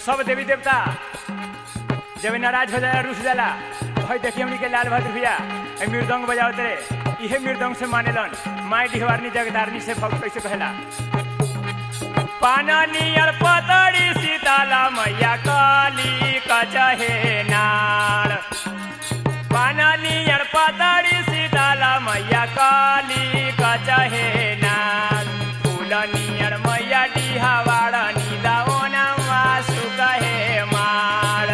सब देवी देवता जब नाराज हो जाला रुस जाला भाई देखिए हमनी के लाल बहादुर भैया ए मृदंग बजावत रे इहे मृदंग से मानेलन माई डिहवारनी जगदारनी से भक्त कैसे कहला पाननियर पतड़ी सीताला मैया काली कचहे नाड़ पाननियर पतड़ी सीताला मैया काली कचहे नाड़ फूलनियर मैया डिहावाड़ निदाओना वासु कहे माड़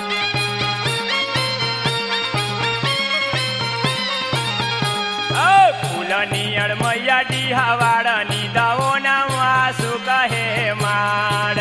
ओ फूलनियर मैया डिहावाड़ निदाओना वासु कहे माड़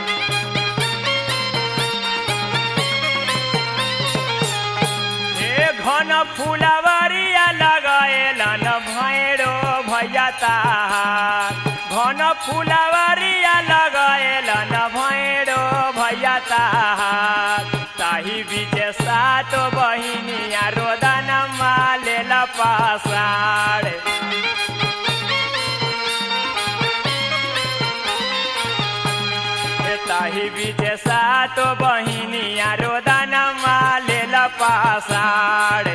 ए घन फुलवरिया लगाएलन भैरो भैया ताहार घन फुलवरिया लगाएलन भैरो भैया ताहार ताही बीचे सात बहिनिया रोदन मालेल पासाड़ ताही बीचे सात बहिनिया रोदन मालेल पासाड़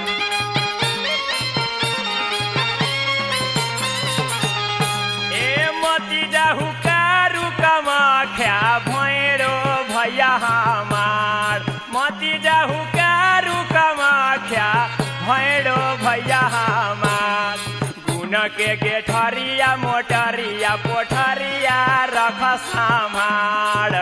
ए मती जाहु कारू कमाख्या भैरो भैया हमार मती जाहु कारू कमाख्या भैरो भैया हमार गुन के गेठरिया मोटरिया पोठरिया रख सामार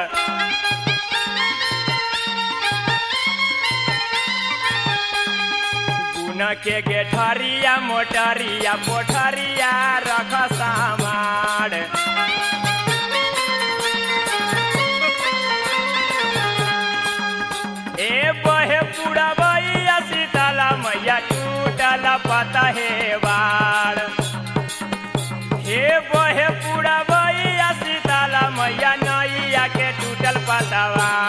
गुन के गेठरिया मोटरिया पोठरिया रख सामार ए बहे पूरा भैया सीताला मैया टूटल पता हे बाड़ हे बहे पूरा भैया सीताला मैया नैया के टूटल पतवा